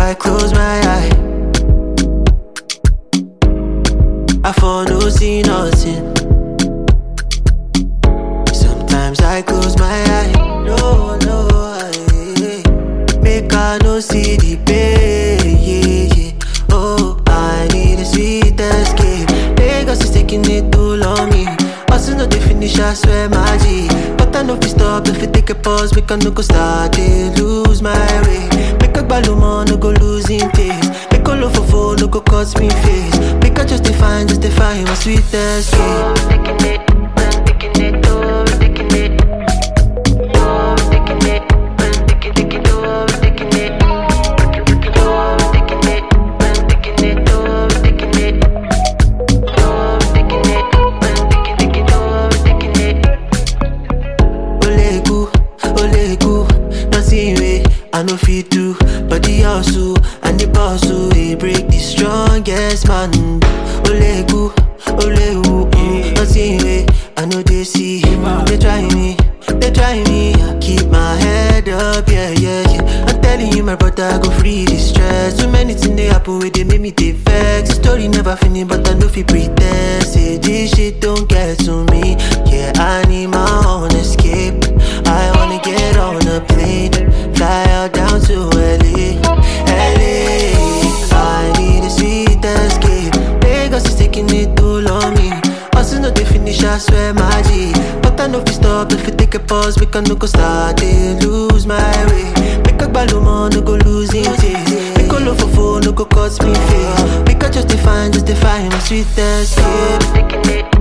I close my eye, I for no see nothing. Sometimes I close my eye, no, no, I, make I no see the pain, yeah, yeah. Oh, I need a sweet escape. Lagos is taking it too long, me. Also, no they finish, I swear, my G. But I know if we stop, if we take a pause, make I no go start, they lose my way. Make a balloon, no go losing taste. Make a low for phone, no go cause me face. Make I just define, just define my sweet escape. Taking it, I'm taking it, oh, I'm taking it. Oh, I'm taking it, I'm taking, taking, oh, I'm taking it. Oh, I'm taking it, I'm taking it, oh, I'm taking it. Oh, I'm taking it, I'm taking, taking, oh, I'm taking it. Olegu, Olegu, nothing way I no fit do, but the hustle and the bustle they break the strongest man. Olegu, Olegu, mm, nothing way I know they see. They try me, they try me. I keep my head up, yeah, yeah, yeah. I'm telling you, my brother, go free the stress. Too many things they happen with they make me they vex. The story never finish, but I know fi pretend. Say this shit don't get to me. Yeah, I need my own escape. I wanna get on a plane, fly out down to LA, LA. I need a sweet escape. Lagos is taking it too long, me. Also, no they finish, I swear, my G. But I know if we stop, if we take a pause, we can no go start, they lose my way. Make a balloon, no go losing taste. Make a low for phone, no go cause me face. Make a just define, just define my sweet escape. Taking it,